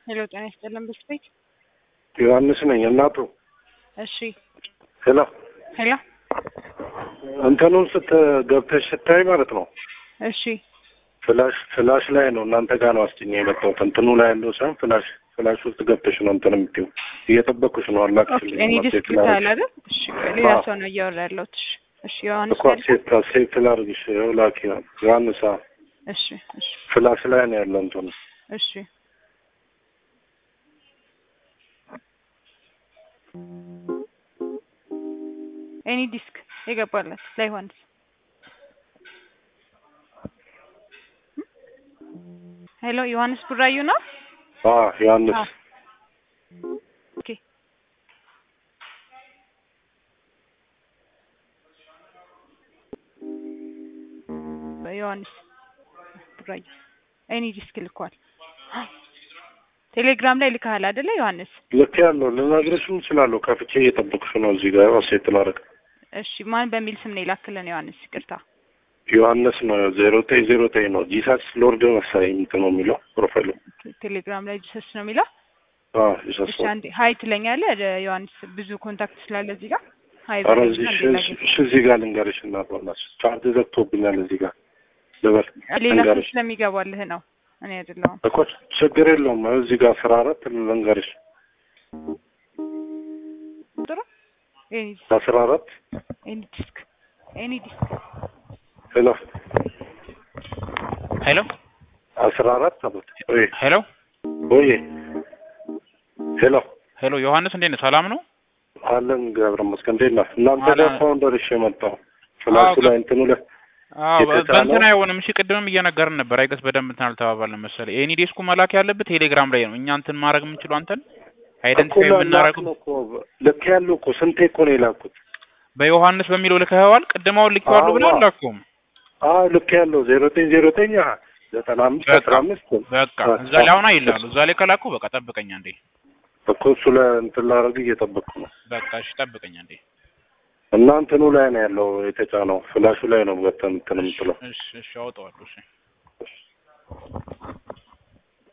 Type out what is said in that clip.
ሄሎ ጤና ይስጥልን ብስቤት ዮሐንስ ነኝ እናቱ። እሺ ሄሎ ሄሎ እንትኑን ስት ገብተሽ ስታይ ማለት ነው እሺ ፍላሽ ፍላሽ ላይ ነው እናንተ ጋር ነው አስጭኝ የመጣሁት እንትኑ ላይ ያለው ሳይሆን ፍላሽ ፍላሽ ውስጥ ገብተሽ ነው እንትን የምትይው እየጠበቅኩሽ ነው ኦኬ አላክሽልኝ እኔ ዲስክ ብታል አይደል እሺ ሌላ አዎ። ሰው ነው እያወራ ያለሁት እሺ እሺ ዮሐንስ እኮ ያልከው? ሴት ሴት ላድርግሽ ይኸው ላኪ ዮሐንስ አዎ። እሺ እሺ ፍላሽ ላይ ነው ያለው እንትኑ እሺ ኤኒ ዲስክ የገባለት ለዮሐንስ ሄሎ ዮሐንስ ቡራዩ ነው አዎ ዮሐንስ አዎ። ኦኬ ዮሐንስ ቡራዩ ኤኒ ዲስክ ልኳል ቴሌግራም ላይ ልካሃል አይደለ ዮሐንስ ልክ ያለው ልነግርሽም እችላለሁ ከፍቼ እየጠበቅሽ ነው እዚህ ጋር ያው ሴት ላደርግ እሺ ማን በሚል ስም ነው የላክልን ዮሐንስ ይቅርታ ዮሐንስ ነው ዜሮ ዘጠኝ ዜሮ ዘጠኝ ነው ጂሳስ ሎርድ መሰለኝ እንትን ነው የሚለው ፕሮፋይሉ ቴሌግራም ላይ ጂሰስ ነው የሚለው አዎ ጂሳስ እሺ አንዴ ሀይ ትለኛለህ እ ዮሐንስ ብዙ ኮንታክት ስላለ እዚህ ጋር ሀይ ኧረ በለኝ እዚህ እና እሺ፣ ሌላ እሺ፣ ጊዜ እሺ እዚህ ጋር ልንገርሽ እና በእናትሽ ቻርጅ ዘግቶብኛል እዚህ ጋር ልበል ሌላ ሰው ልንገርሽ ስለሚገባልህ ነው እኔ አይደለሁም እኮ ችግር የለውም እዚህ ጋር አስራ አራት ልንገርሽ ጥሩ ኤኒ አስራ አራት ኤኒ ዲስክ ኤኒ ዲስክ ሄሎ ሄሎ አስራ አራት አሉት ወይ ሄሎ ወይ ሄሎ ሄሎ ዮሐንስ እንዴት ነህ? ሰላም ነው? አለን ገብረ መስቀል እንዴት ነህ? እናንተ አለ- ጋር እስካሁን ደርሼ መጣሁ ፍላሹ አዎ፣ ላይ እንትኑ ላይ አዎ በ- የተጫነው- በእንትን አይሆንም። እሺ ቅድምም እየነገርን ነበር። አይገስ በደንብ እንትን አልተባባልንም መሰለኝ። ኤኒ ዴስኩ መላክ ያለብህ ቴሌግራም ላይ ነው። እኛ እንትን ማድረግ የምንችለው አንተን አይደንቲፋይ እኮ የምናደርገው ላክ ነው እኮ ልክ ያለው እኮ ስንቴ እኮ ነው የላኩት በዮሐንስ በሚለው ልከኸዋል። ቅድማውን ልኬዋለሁ አዎ። ብለህ አላከውም። አዎ ልክ ያለው ዜሮ ዘጠኝ ዜሮ ዘጠኝ ዘጠና አምስት በቃ አስራ አምስት በቃ እዛ ላይ አሁን አይላሉ። እዛ ላይ ከላኩ በቃ ጠብቀኛ እንዴ። እኮ እሱ ላይ እንትን ላደርግ እየጠበቅኩ ነው በቃ እሺ ጠብቀኛ እንዴ። እና እንትኑ ላይ ነው ያለው የተጫነው ፍላሹ ላይ ነው በተን እንትን የምትለው እሺ እሺ አውጣዋለሁ። እሺ